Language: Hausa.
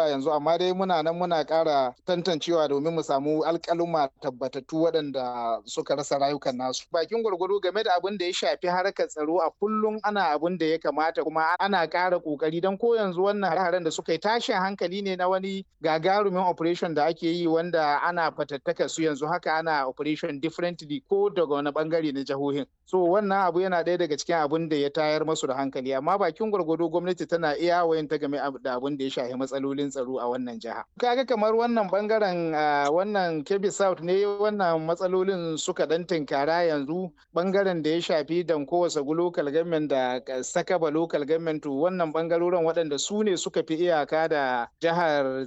zuwa yanzu amma dai muna nan muna ƙara tantancewa domin mu samu alƙaluma tabbatattu waɗanda suka rasa rayukan nasu bakin gwargwado game da abin da ya shafi harkar tsaro a kullum ana abin da ya kamata kuma ana ƙara ƙoƙari don ko yanzu wannan hare-haren da suka yi tashin hankali ne na wani gagarumin operation da ake yi wanda ana fatattaka su yanzu haka ana operation differently ko daga wani bangare na jihohin so wannan abu yana ɗaya daga cikin abin da ya tayar masu da hankali amma bakin gwargwado gwamnati tana iya wayan ta game da abin da ya shafi matsalolin tsaro a wannan jiha kaga kamar wannan bangaren wannan kebbi south ne wannan matsalolin suka dan tinkara yanzu bangaren da ya shafi danko wasagu local government da sakaba local government wannan bangarorin waɗanda su ne suka fi iyaka da jihar